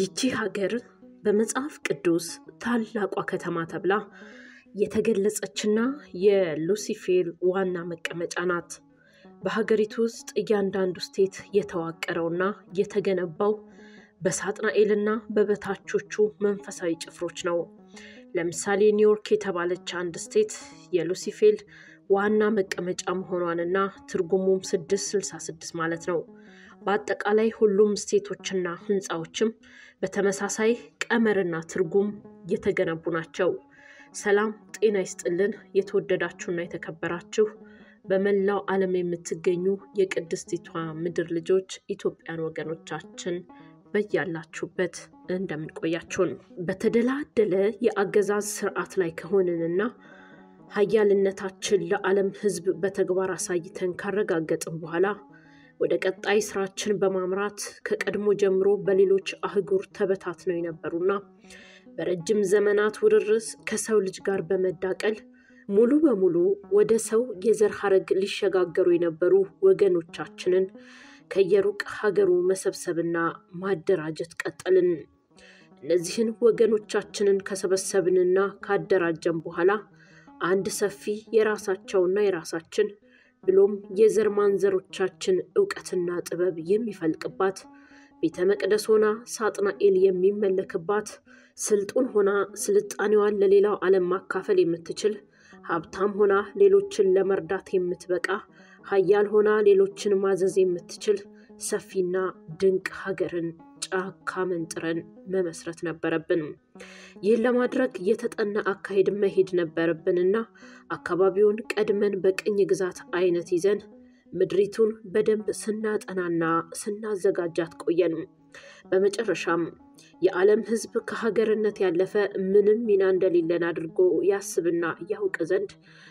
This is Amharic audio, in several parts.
ይቺ ሀገር በመጽሐፍ ቅዱስ ታላቋ ከተማ ተብላ የተገለጸችና የሉሲፌር ዋና መቀመጫ ናት። በሀገሪቱ ውስጥ እያንዳንዱ ስቴት የተዋቀረውና የተገነባው በሳጥናኤልና በበታቾቹ መንፈሳዊ ጭፍሮች ነው። ለምሳሌ ኒውዮርክ የተባለች አንድ ስቴት የሉሲፌር ዋና መቀመጫ መሆኗንና ትርጉሙም 666 ማለት ነው። በአጠቃላይ ሁሉም ስቴቶችና ህንፃዎችም በተመሳሳይ ቀመርና ትርጉም የተገነቡ ናቸው። ሰላም ጤና ይስጥልን። የተወደዳችሁና የተከበራችሁ በመላው ዓለም የምትገኙ የቅድስቲቷ ምድር ልጆች ኢትዮጵያን ወገኖቻችን በያላችሁበት እንደምንቆያችሁን በተደላደለ የአገዛዝ ስርዓት ላይ ከሆንንና ሀያልነታችን ለዓለም ህዝብ በተግባር አሳይተን ካረጋገጥን በኋላ ወደ ቀጣይ ስራችን በማምራት ከቀድሞ ጀምሮ በሌሎች አህጉር ተበታትነው የነበሩና በረጅም ዘመናት ውርርስ ከሰው ልጅ ጋር በመዳቀል ሙሉ በሙሉ ወደ ሰው የዘር ሀረግ ሊሸጋገሩ የነበሩ ወገኖቻችንን ከየሩቅ ሀገሩ መሰብሰብና ማደራጀት ቀጠልን። እነዚህን ወገኖቻችንን ከሰበሰብንና ካደራጀን በኋላ አንድ ሰፊ የራሳቸውና የራሳችን ብሎም የዘር ማንዘሮቻችን እውቀትና ጥበብ የሚፈልቅባት ቤተ መቅደስ ሆና ሳጥናኤል የሚመለክባት ስልጡን ሆና ስልጣኔዋን ለሌላው ዓለም ማካፈል የምትችል ሀብታም ሆና ሌሎችን ለመርዳት የምትበቃ ሀያል ሆና ሌሎችን ማዘዝ የምትችል ሰፊና ድንቅ ሀገርን ጫካ መንጥረን መመስረት ነበረብን። ይህን ለማድረግ የተጠና አካሄድ መሄድ ነበረብንና አካባቢውን ቀድመን በቅኝ ግዛት አይነት ይዘን ምድሪቱን በደንብ ስናጠናና ስናዘጋጃት ቆየን። በመጨረሻም የዓለም ሕዝብ ከሀገርነት ያለፈ ምንም ሚና እንደሌለን አድርጎ ያስብና ያውቅ ዘንድ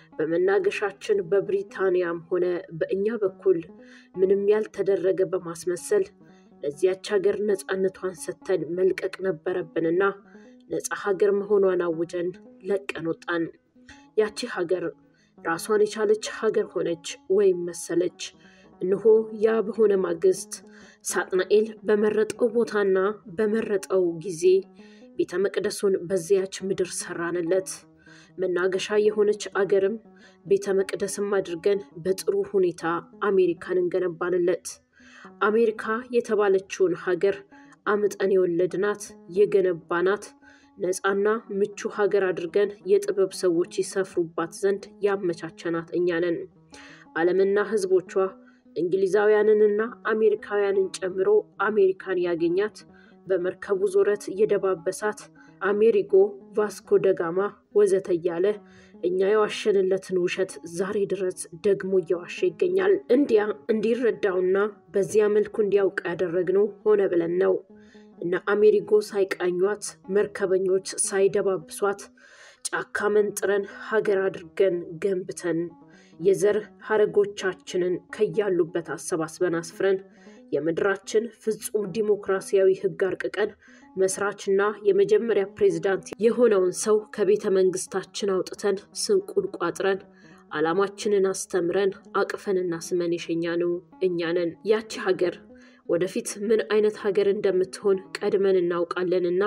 በመናገሻችን በብሪታንያም ሆነ በእኛ በኩል ምንም ያልተደረገ በማስመሰል ለዚያች ሀገር ነፃነቷን ሰጥተን መልቀቅ ነበረብንና ነፃ ሀገር መሆኗን አውጀን ለቀን ወጣን። ያቺ ሀገር ራሷን የቻለች ሀገር ሆነች ወይም መሰለች። እነሆ ያ በሆነ ማግስት ሳጥናኤል በመረጠው ቦታና በመረጠው ጊዜ ቤተ መቅደሱን በዚያች ምድር ሰራንለት። መናገሻ የሆነች አገርም ቤተ መቅደስም አድርገን በጥሩ ሁኔታ አሜሪካን እንገነባንለት። አሜሪካ የተባለችውን ሀገር አምጠን የወለድናት የገነባናት ነፃና ምቹ ሀገር አድርገን የጥበብ ሰዎች ይሰፍሩባት ዘንድ ያመቻቸናት እኛ ነን። ዓለምና ሕዝቦቿ እንግሊዛውያንንና አሜሪካውያንን ጨምሮ አሜሪካን ያገኛት በመርከቡ ዞረት የደባበሳት አሜሪጎ፣ ቫስኮ ደጋማ ወዘተ እያለ እኛ የዋሸንለትን ውሸት ዛሬ ድረስ ደግሞ እየዋሸ ይገኛል። እንዲያ እንዲረዳውና በዚያ መልኩ እንዲያውቅ ያደረግነው ሆነ ብለን ነው። እነ አሜሪጎ ሳይቃኟት፣ መርከበኞች ሳይደባብሷት፣ ጫካ መንጥረን ሀገር አድርገን ገንብተን የዘር ሀረጎቻችንን ከያሉበት አሰባስበን አስፍረን የምድራችን ፍጹም ዲሞክራሲያዊ ሕግ አርቅቀን መስራችና የመጀመሪያ ፕሬዝዳንት የሆነውን ሰው ከቤተ መንግስታችን አውጥተን ስንቁን ቋጥረን ዓላማችንን አስተምረን አቅፈንና ስመን የሸኛነው እኛ ነን። ያቺ ሀገር ወደፊት ምን አይነት ሀገር እንደምትሆን ቀድመን እናውቃለንና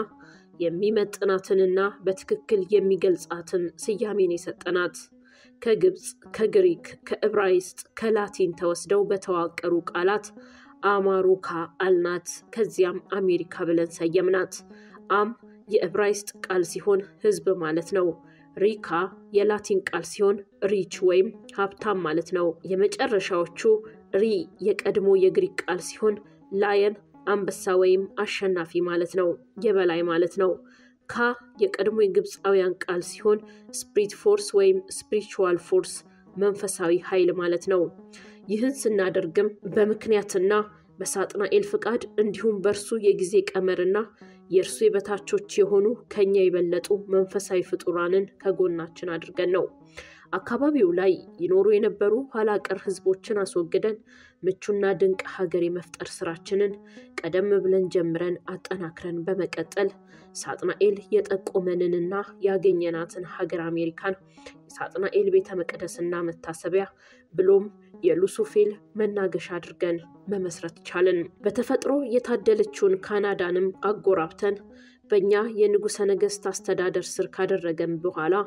የሚመጥናትንና በትክክል የሚገልጻትን ስያሜን የሰጠናት ከግብፅ፣ ከግሪክ፣ ከዕብራይስጥ፣ ከላቲን ተወስደው በተዋቀሩ ቃላት አማሩካ አልናት። ከዚያም አሜሪካ ብለን ሰየምናት። አም የዕብራይስጥ ቃል ሲሆን ህዝብ ማለት ነው። ሪካ የላቲን ቃል ሲሆን ሪች ወይም ሀብታም ማለት ነው። የመጨረሻዎቹ ሪ የቀድሞ የግሪክ ቃል ሲሆን ላየን አንበሳ ወይም አሸናፊ ማለት ነው፣ የበላይ ማለት ነው። ካ የቀድሞ የግብፃውያን ቃል ሲሆን ስፕሪት ፎርስ ወይም ስፒሪቹዋል ፎርስ መንፈሳዊ ኃይል ማለት ነው። ይህን ስናደርግም በምክንያትና በሳጥናኤል ፍቃድ እንዲሁም በእርሱ የጊዜ ቀመርና የእርሱ የበታቾች የሆኑ ከኛ የበለጡ መንፈሳዊ ፍጡራንን ከጎናችን አድርገን ነው። አካባቢው ላይ ይኖሩ የነበሩ ኋላ ቀር ህዝቦችን አስወግደን ምቹና ድንቅ ሀገር የመፍጠር ስራችንን ቀደም ብለን ጀምረን አጠናክረን በመቀጠል ሳጥናኤል የጠቆመንንና ያገኘናትን ሀገር አሜሪካን የሳጥናኤል ቤተ መቅደስና መታሰቢያ ብሎም የሉሱፌል መናገሻ አድርገን መመስረት ቻልን። በተፈጥሮ የታደለችውን ካናዳንም አጎራብተን በእኛ የንጉሠ ነገሥት አስተዳደር ስር ካደረገን በኋላ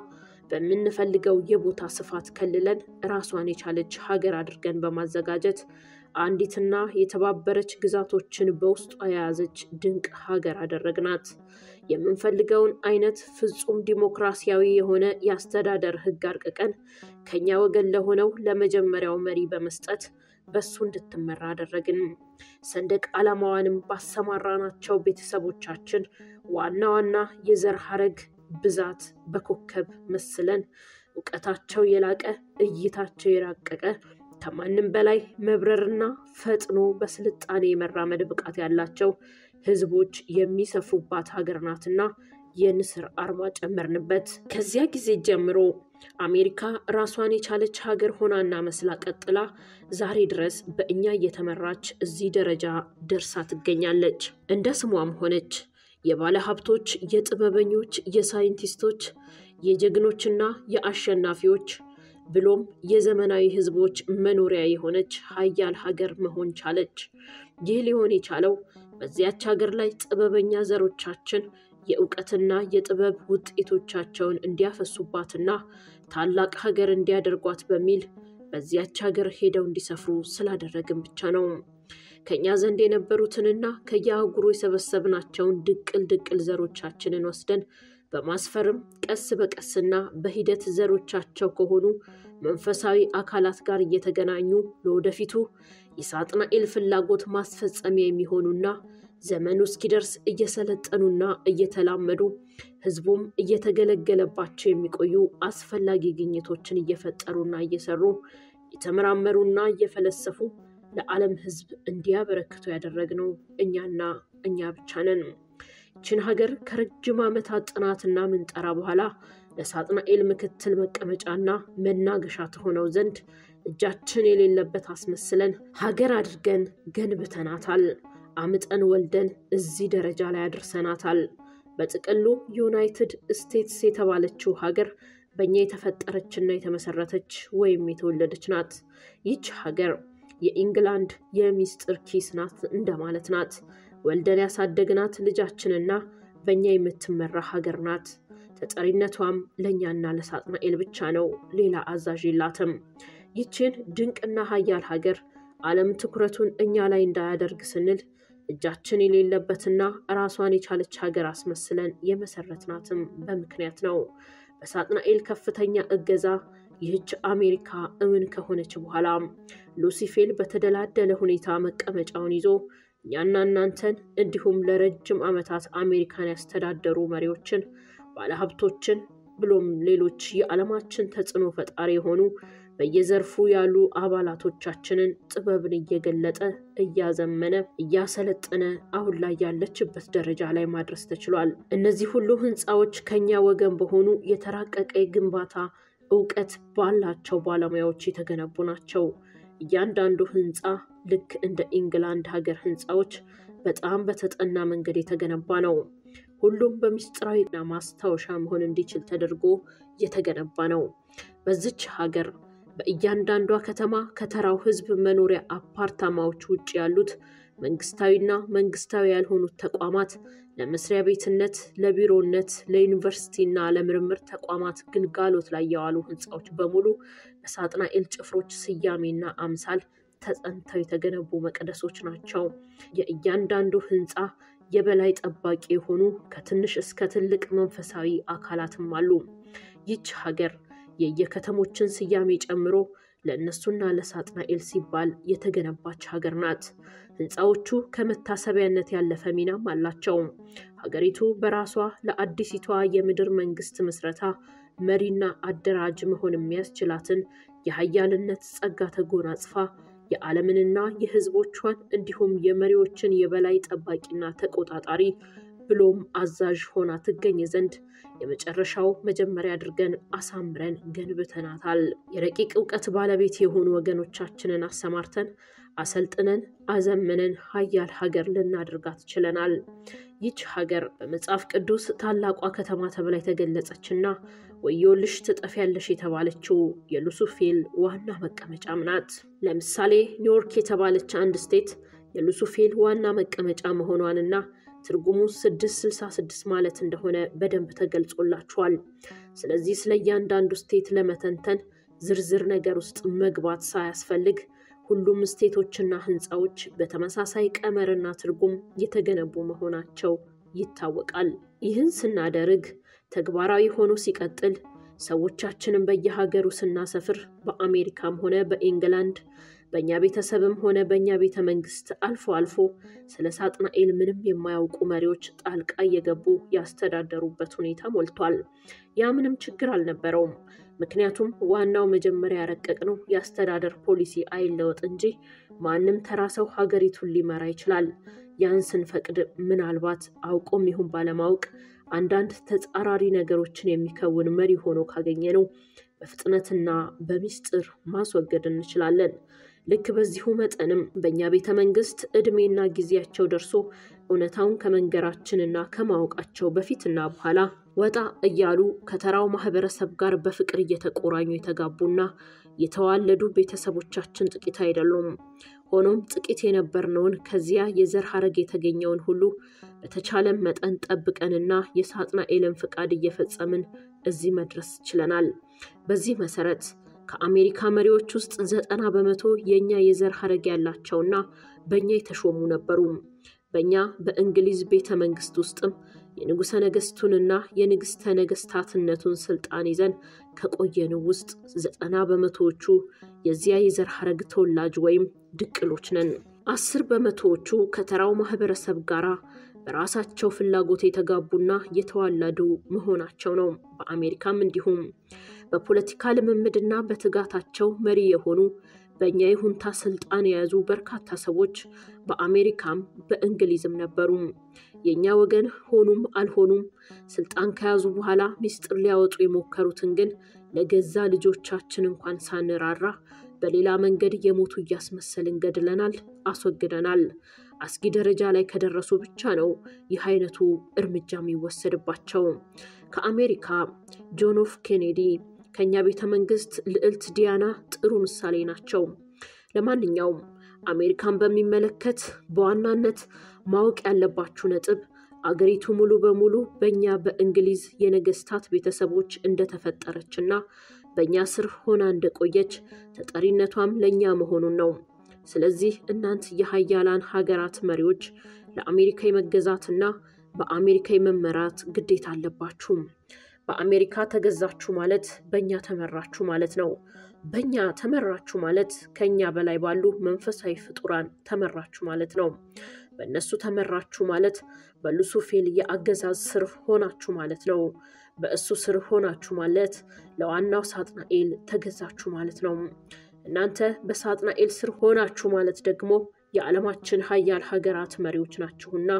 በምንፈልገው የቦታ ስፋት ከልለን ራሷን የቻለች ሀገር አድርገን በማዘጋጀት አንዲትና የተባበረች ግዛቶችን በውስጧ የያዘች ድንቅ ሀገር አደረግናት። የምንፈልገውን አይነት ፍጹም ዲሞክራሲያዊ የሆነ የአስተዳደር ሕግ አርቅቀን ከኛ ወገን ለሆነው ለመጀመሪያው መሪ በመስጠት በሱ እንድትመራ አደረግን። ሰንደቅ ዓላማዋንም ባሰማራናቸው ቤተሰቦቻችን ዋና ዋና የዘር ሐረግ ብዛት በኮከብ መስለን እውቀታቸው የላቀ እይታቸው የራቀቀ ከማንም በላይ መብረርና ፈጥኖ በስልጣኔ የመራመድ ብቃት ያላቸው ህዝቦች የሚሰፍሩባት ሀገር ናትና የንስር አርማ ጨመርንበት። ከዚያ ጊዜ ጀምሮ አሜሪካ ራሷን የቻለች ሀገር ሆናና መስላ ቀጥላ ዛሬ ድረስ በእኛ እየተመራች እዚህ ደረጃ ደርሳ ትገኛለች። እንደ ስሟም ሆነች የባለ ሀብቶች፣ የጥበበኞች፣ የሳይንቲስቶች፣ የጀግኖችና የአሸናፊዎች ብሎም የዘመናዊ ህዝቦች መኖሪያ የሆነች ሀያል ሀገር መሆን ቻለች። ይህ ሊሆን የቻለው በዚያች ሀገር ላይ ጥበበኛ ዘሮቻችን የእውቀትና የጥበብ ውጤቶቻቸውን እንዲያፈሱባትና ታላቅ ሀገር እንዲያደርጓት በሚል በዚያች ሀገር ሄደው እንዲሰፍሩ ስላደረግን ብቻ ነው። ከእኛ ዘንድ የነበሩትንና ከየአህጉሩ የሰበሰብናቸውን ድቅል ድቅል ዘሮቻችንን ወስደን በማስፈርም ቀስ በቀስና በሂደት ዘሮቻቸው ከሆኑ መንፈሳዊ አካላት ጋር እየተገናኙ ለወደፊቱ የሳጥናኤል ፍላጎት ማስፈጸሚያ የሚሆኑና ዘመኑ እስኪደርስ እየሰለጠኑና እየተላመዱ ህዝቡም እየተገለገለባቸው የሚቆዩ አስፈላጊ ግኝቶችን እየፈጠሩና እየሰሩ የተመራመሩና እየፈለሰፉ ለዓለም ህዝብ እንዲያበረክቱ ያደረግነው እኛና እኛ ብቻ ነን። ይችን ሀገር ከረጅም ዓመታት ጥናትና ምንጠራ በኋላ ለሳጥናኤል ምክትል መቀመጫና መናገሻ ትሆነው ዘንድ እጃችን የሌለበት አስመስለን ሀገር አድርገን ገንብተናታል። አምጠን ወልደን እዚህ ደረጃ ላይ አድርሰናታል። በጥቅሉ ዩናይትድ ስቴትስ የተባለችው ሀገር በእኛ የተፈጠረችና የተመሰረተች ወይም የተወለደች ናት። ይች ሀገር የኢንግላንድ የሚስጥር ኪስ ናት እንደማለት ናት። ወልደን ያሳደግናት ልጃችንና በእኛ የምትመራ ሀገር ናት። ተጠሪነቷም ለእኛና ለሳጥናኤል ብቻ ነው። ሌላ አዛዥ የላትም። ይችን ድንቅና ሀያል ሀገር ዓለም ትኩረቱን እኛ ላይ እንዳያደርግ ስንል እጃችን የሌለበትና ራሷን የቻለች ሀገር አስመስለን የመሰረትናትም በምክንያት ነው። በሳጥናኤል ከፍተኛ እገዛ ይህች አሜሪካ እውን ከሆነች በኋላ ሉሲፌል በተደላደለ ሁኔታ መቀመጫውን ይዞ እኛና እናንተን እንዲሁም ለረጅም ዓመታት አሜሪካን ያስተዳደሩ መሪዎችን፣ ባለሀብቶችን ብሎም ሌሎች የዓለማችን ተጽዕኖ ፈጣሪ የሆኑ በየዘርፉ ያሉ አባላቶቻችንን ጥበብን እየገለጠ እያዘመነ እያሰለጠነ አሁን ላይ ያለችበት ደረጃ ላይ ማድረስ ተችሏል። እነዚህ ሁሉ ህንፃዎች ከኛ ወገን በሆኑ የተራቀቀ የግንባታ እውቀት ባላቸው ባለሙያዎች የተገነቡ ናቸው። እያንዳንዱ ህንፃ ልክ እንደ ኢንግላንድ ሀገር ህንፃዎች በጣም በተጠና መንገድ የተገነባ ነው። ሁሉም በምስጢራዊና ማስታወሻ መሆን እንዲችል ተደርጎ የተገነባ ነው። በዚች ሀገር በእያንዳንዷ ከተማ ከተራው ህዝብ መኖሪያ አፓርታማዎች ውጭ ያሉት መንግስታዊና መንግስታዊ ያልሆኑት ተቋማት ለመስሪያ ቤትነት፣ ለቢሮነት፣ ለዩኒቨርሲቲና ለምርምር ተቋማት ግልጋሎት ላይ የዋሉ ህንፃዎች በሙሉ በሳጥናኤል ጭፍሮች ስያሜና አምሳል ተጸንተው የተገነቡ መቅደሶች ናቸው። የእያንዳንዱ ህንፃ የበላይ ጠባቂ የሆኑ ከትንሽ እስከ ትልቅ መንፈሳዊ አካላትም አሉ። ይች ሀገር የየከተሞችን ስያሜ ጨምሮ ለእነሱና ለሳጥናኤል ሲባል የተገነባች ሀገር ናት። ህንፃዎቹ ከመታሰቢያነት ያለፈ ሚናም አላቸው። ሀገሪቱ በራሷ ለአዲሲቷ የምድር መንግስት ምስረታ መሪና አደራጅ መሆን የሚያስችላትን የሀያልነት ጸጋ ተጎናጽፋ የዓለምንና የህዝቦቿን እንዲሁም የመሪዎችን የበላይ ጠባቂና ተቆጣጣሪ ብሎም አዛዥ ሆና ትገኝ ዘንድ የመጨረሻው መጀመሪያ አድርገን አሳምረን ገንብተናታል። የረቂቅ እውቀት ባለቤት የሆኑ ወገኖቻችንን አሰማርተን አሰልጥነን አዘምነን ሀያል ሀገር ልናደርጋት ችለናል። ይች ሀገር በመጽሐፍ ቅዱስ ታላቋ ከተማ ተብላ የተገለጸችና ወዮልሽ ትጠፊያለሽ የተባለችው የሉሱፌል ዋና መቀመጫም ናት። ለምሳሌ ኒውዮርክ የተባለች አንድ ስቴት የሉሱፌል ዋና መቀመጫ መሆኗንና ትርጉሙ 666 ማለት እንደሆነ በደንብ ተገልጾላችኋል። ስለዚህ ስለ እያንዳንዱ ስቴት ለመተንተን ዝርዝር ነገር ውስጥ መግባት ሳያስፈልግ ሁሉም ስቴቶችና ህንፃዎች በተመሳሳይ ቀመርና ትርጉም የተገነቡ መሆናቸው ይታወቃል። ይህን ስናደርግ ተግባራዊ ሆኖ ሲቀጥል ሰዎቻችንን በየሀገሩ ስናሰፍር በአሜሪካም ሆነ በኢንግላንድ በእኛ ቤተሰብም ሆነ በእኛ ቤተ መንግስት አልፎ አልፎ ስለ ሳጥናኤል ምንም የማያውቁ መሪዎች ጣልቃ እየገቡ ያስተዳደሩበት ሁኔታ ሞልቷል። ያ ምንም ችግር አልነበረውም። ምክንያቱም ዋናው መጀመሪያ ያረቀቅነው የአስተዳደር ፖሊሲ አይለወጥ እንጂ ማንም ተራ ሰው ሀገሪቱን ሊመራ ይችላል። ያን ስንፈቅድ ምናልባት አውቆም ይሁን ባለማወቅ አንዳንድ ተጻራሪ ነገሮችን የሚከውን መሪ ሆኖ ካገኘነው በፍጥነትና በሚስጥር ማስወገድ እንችላለን። ልክ በዚሁ መጠንም በእኛ ቤተ መንግስት ዕድሜና ጊዜያቸው ደርሶ እውነታውን ከመንገራችንና ከማወቃቸው በፊትና በኋላ ወጣ እያሉ ከተራው ማህበረሰብ ጋር በፍቅር እየተቆራኙ የተጋቡና የተዋለዱ ቤተሰቦቻችን ጥቂት አይደሉም። ሆኖም ጥቂት የነበርነውን ከዚያ የዘር ሐረግ የተገኘውን ሁሉ በተቻለን መጠን ጠብቀንና የሳጥናኤልን ፍቃድ እየፈጸምን እዚህ መድረስ ችለናል። በዚህ መሰረት ከአሜሪካ መሪዎች ውስጥ ዘጠና በመቶ የእኛ የዘር ሐረግ ያላቸውና በእኛ የተሾሙ ነበሩ። በእኛ በእንግሊዝ ቤተ መንግስት ውስጥም የንጉሠ ነገሥቱንና የንግሥተ ነገሥታትነቱን ስልጣን ይዘን ከቆየን ውስጥ ዘጠና በመቶዎቹ የዚያ የዘር ሐረግ ተወላጅ ወይም ድቅሎች ነን። አስር በመቶዎቹ ከተራው ማህበረሰብ ጋር በራሳቸው ፍላጎት የተጋቡና የተዋለዱ መሆናቸው ነው። በአሜሪካም እንዲሁም በፖለቲካ ልምምድና በትጋታቸው መሪ የሆኑ በእኛ ይሁንታ ስልጣን የያዙ በርካታ ሰዎች በአሜሪካም በእንግሊዝም ነበሩ። የእኛ ወገን ሆኑም አልሆኑም ስልጣን ከያዙ በኋላ ሚስጥር ሊያወጡ የሞከሩትን ግን ለገዛ ልጆቻችን እንኳን ሳንራራ በሌላ መንገድ የሞቱ እያስመሰልን ገድለናል፣ አስወግደናል። አስጊ ደረጃ ላይ ከደረሱ ብቻ ነው ይህ አይነቱ እርምጃ የሚወሰድባቸው። ከአሜሪካ ጆን ኤፍ ኬኔዲ ከእኛ ቤተ መንግስት ልዕልት ዲያና ጥሩ ምሳሌ ናቸው። ለማንኛውም አሜሪካን በሚመለከት በዋናነት ማወቅ ያለባችሁ ነጥብ አገሪቱ ሙሉ በሙሉ በእኛ በእንግሊዝ የነገስታት ቤተሰቦች እንደተፈጠረችና በእኛ ስር ሆና እንደቆየች ተጠሪነቷም ለእኛ መሆኑን ነው። ስለዚህ እናንት የሀያላን ሀገራት መሪዎች ለአሜሪካ የመገዛትና በአሜሪካ የመመራት ግዴታ አለባችሁ። በአሜሪካ ተገዛችሁ ማለት በእኛ ተመራችሁ ማለት ነው። በእኛ ተመራችሁ ማለት ከእኛ በላይ ባሉ መንፈሳዊ ፍጡራን ተመራችሁ ማለት ነው። በእነሱ ተመራችሁ ማለት በሉሱፌል የአገዛዝ ስር ሆናችሁ ማለት ነው። በእሱ ስር ሆናችሁ ማለት ለዋናው ሳጥናኤል ተገዛችሁ ማለት ነው። እናንተ በሳጥናኤል ስር ሆናችሁ ማለት ደግሞ የዓለማችን ሀያል ሀገራት መሪዎች ናችሁና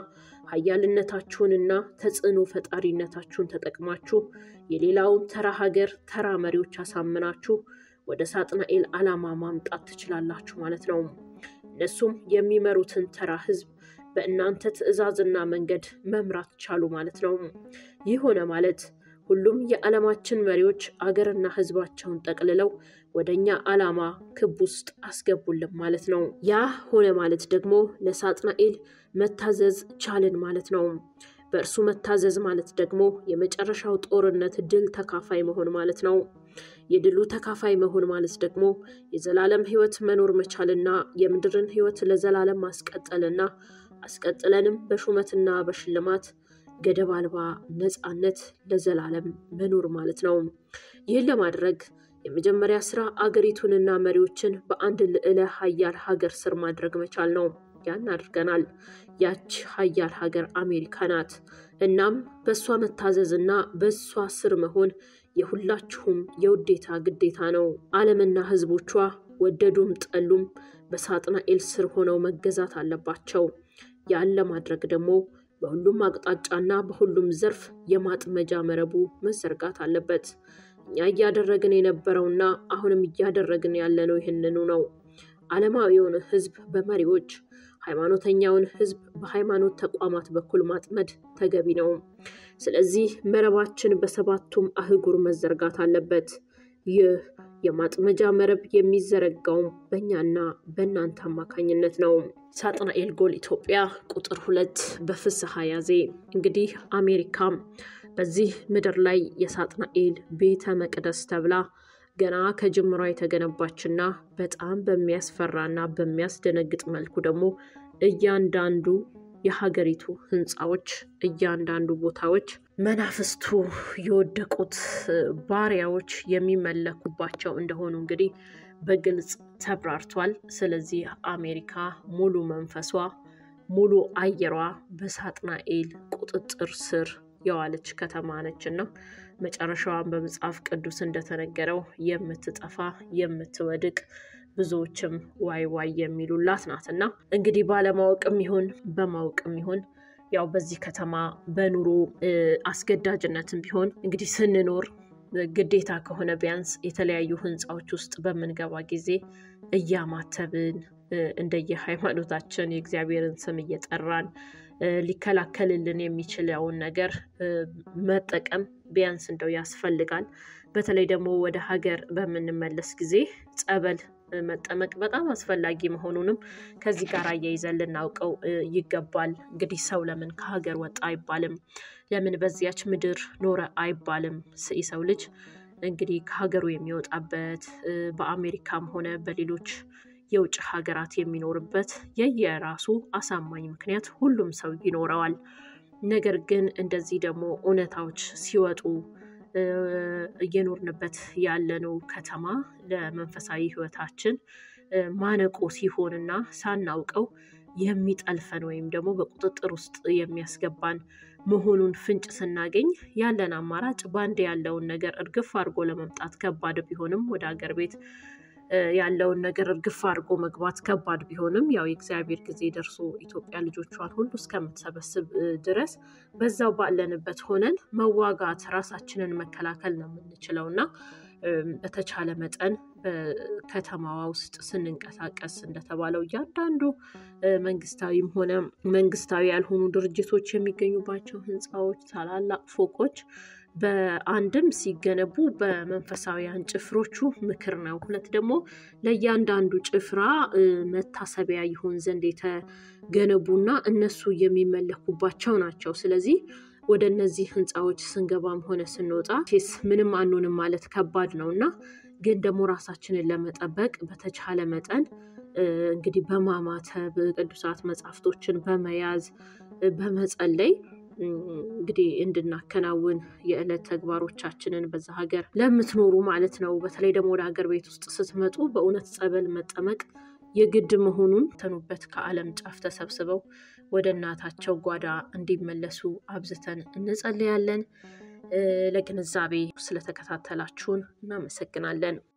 ሀያልነታችሁንና ተጽዕኖ ፈጣሪነታችሁን ተጠቅማችሁ የሌላውን ተራ ሀገር ተራ መሪዎች አሳምናችሁ ወደ ሳጥናኤል ዓላማ ማምጣት ትችላላችሁ ማለት ነው። እነሱም የሚመሩትን ተራ ህዝብ በእናንተ ትዕዛዝና መንገድ መምራት ቻሉ ማለት ነው። ይህ ሆነ ማለት ሁሉም የዓለማችን መሪዎች አገርና ህዝባቸውን ጠቅልለው ወደ እኛ ዓላማ ክብ ውስጥ አስገቡልን ማለት ነው። ያ ሆነ ማለት ደግሞ ለሳጥናኤል መታዘዝ ቻልን ማለት ነው። በእርሱ መታዘዝ ማለት ደግሞ የመጨረሻው ጦርነት ድል ተካፋይ መሆን ማለት ነው። የድሉ ተካፋይ መሆን ማለት ደግሞ የዘላለም ህይወት መኖር መቻልና የምድርን ህይወት ለዘላለም ማስቀጠልና አስቀጥለንም በሹመትና በሽልማት ገደብ አልባ ነፃነት ለዘላለም መኖር ማለት ነው። ይህን ለማድረግ የመጀመሪያ ስራ አገሪቱንና መሪዎችን በአንድ ልዕለ ሀያል ሀገር ስር ማድረግ መቻል ነው። ያን አድርገናል። ያች ሀያል ሀገር አሜሪካ ናት። እናም በእሷ መታዘዝና በእሷ ስር መሆን የሁላችሁም የውዴታ ግዴታ ነው። ዓለምና ህዝቦቿ ወደዱም ጠሉም በሳጥናኤል ስር ሆነው መገዛት አለባቸው። ያን ለማድረግ ደግሞ በሁሉም አቅጣጫና በሁሉም ዘርፍ የማጥመጃ መረቡ መዘርጋት አለበት። እኛ እያደረግን የነበረውና አሁንም እያደረግን ያለነው ይህንኑ ነው። ዓለማዊውን ህዝብ በመሪዎች ሃይማኖተኛውን ሕዝብ በሃይማኖት ተቋማት በኩል ማጥመድ ተገቢ ነው። ስለዚህ መረባችን በሰባቱም አህጉር መዘርጋት አለበት። ይህ የማጥመጃ መረብ የሚዘረጋውም በእኛና በእናንተ አማካኝነት ነው። ሳጥናኤል ጎል ኢትዮጵያ ቁጥር ሁለት በፍስሐ ያዜ። እንግዲህ አሜሪካም በዚህ ምድር ላይ የሳጥናኤል ቤተ መቅደስ ተብላ ገና ከጅምሯ የተገነባችና በጣም በሚያስፈራና በሚያስደነግጥ መልኩ ደግሞ እያንዳንዱ የሀገሪቱ ህንፃዎች እያንዳንዱ ቦታዎች መናፍስቱ የወደቁት ባሪያዎች የሚመለኩባቸው እንደሆኑ እንግዲህ በግልጽ ተብራርቷል። ስለዚህ አሜሪካ ሙሉ መንፈሷ ሙሉ አየሯ በሳጥናኤል ቁጥጥር ስር የዋለች ከተማ ነች እና መጨረሻዋን በመጽሐፍ ቅዱስ እንደተነገረው የምትጠፋ የምትወድቅ ብዙዎችም ዋይ ዋይ የሚሉላት ናት እና እንግዲህ ባለማወቅም ይሁን በማወቅም ይሁን ያው በዚህ ከተማ በኑሮ አስገዳጅነትም ቢሆን እንግዲህ ስንኖር ግዴታ ከሆነ ቢያንስ የተለያዩ ህንፃዎች ውስጥ በምንገባ ጊዜ እያማተብን እንደየ ሃይማኖታችን የእግዚአብሔርን ስም እየጠራን ሊከላከልልን የሚችለውን ነገር መጠቀም ቢያንስ እንደው ያስፈልጋል። በተለይ ደግሞ ወደ ሀገር በምንመለስ ጊዜ ጸበል መጠመቅ በጣም አስፈላጊ መሆኑንም ከዚህ ጋር አያይዘን ልናውቀው ይገባል። እንግዲህ ሰው ለምን ከሀገር ወጣ አይባልም፣ ለምን በዚያች ምድር ኖረ አይባልም። የሰው ልጅ እንግዲህ ከሀገሩ የሚወጣበት በአሜሪካም ሆነ በሌሎች የውጭ ሀገራት የሚኖርበት የየራሱ አሳማኝ ምክንያት ሁሉም ሰው ይኖረዋል። ነገር ግን እንደዚህ ደግሞ እውነታዎች ሲወጡ እየኖርንበት ያለነው ከተማ ለመንፈሳዊ ሕይወታችን ማነቆ ሲሆንና ሳናውቀው የሚጠልፈን ወይም ደግሞ በቁጥጥር ውስጥ የሚያስገባን መሆኑን ፍንጭ ስናገኝ ያለን አማራጭ ባንድ ያለውን ነገር እርግፍ አድርጎ ለመምጣት ከባድ ቢሆንም ወደ ሀገር ቤት ያለውን ነገር እርግፍ አድርጎ መግባት ከባድ ቢሆንም ያው የእግዚአብሔር ጊዜ ደርሶ ኢትዮጵያ ልጆቿን ሁሉ እስከምትሰበስብ ድረስ በዛው ባለንበት ሆነን መዋጋት ራሳችንን መከላከል ነው የምንችለው እና በተቻለ መጠን በከተማዋ ውስጥ ስንንቀሳቀስ እንደተባለው እያንዳንዱ መንግስታዊም ሆነ መንግስታዊ ያልሆኑ ድርጅቶች የሚገኙባቸው ህንፃዎች፣ ታላላቅ ፎቆች በአንድም ሲገነቡ በመንፈሳዊያን ጭፍሮቹ ምክር ነው። ሁለት ደግሞ ለእያንዳንዱ ጭፍራ መታሰቢያ ይሆን ዘንድ የተገነቡና እነሱ የሚመለኩባቸው ናቸው። ስለዚህ ወደ እነዚህ ህንፃዎች ስንገባም ሆነ ስንወጣ ስ ምንም አንሆንም ማለት ከባድ ነው እና ግን ደግሞ ራሳችንን ለመጠበቅ በተቻለ መጠን እንግዲህ በማማተብ ቅዱሳት መጽሐፍቶችን በመያዝ በመጸለይ እንግዲህ እንድናከናውን የዕለት ተግባሮቻችንን በዛ ሀገር ለምትኖሩ ማለት ነው። በተለይ ደግሞ ወደ ሀገር ቤት ውስጥ ስትመጡ በእውነት ጸበል መጠመቅ የግድ መሆኑን ተኑበት ከዓለም ጫፍ ተሰብስበው ወደ እናታቸው ጓዳ እንዲመለሱ አብዝተን እንጸልያለን። ለግንዛቤ ስለተከታተላችሁን እናመሰግናለን።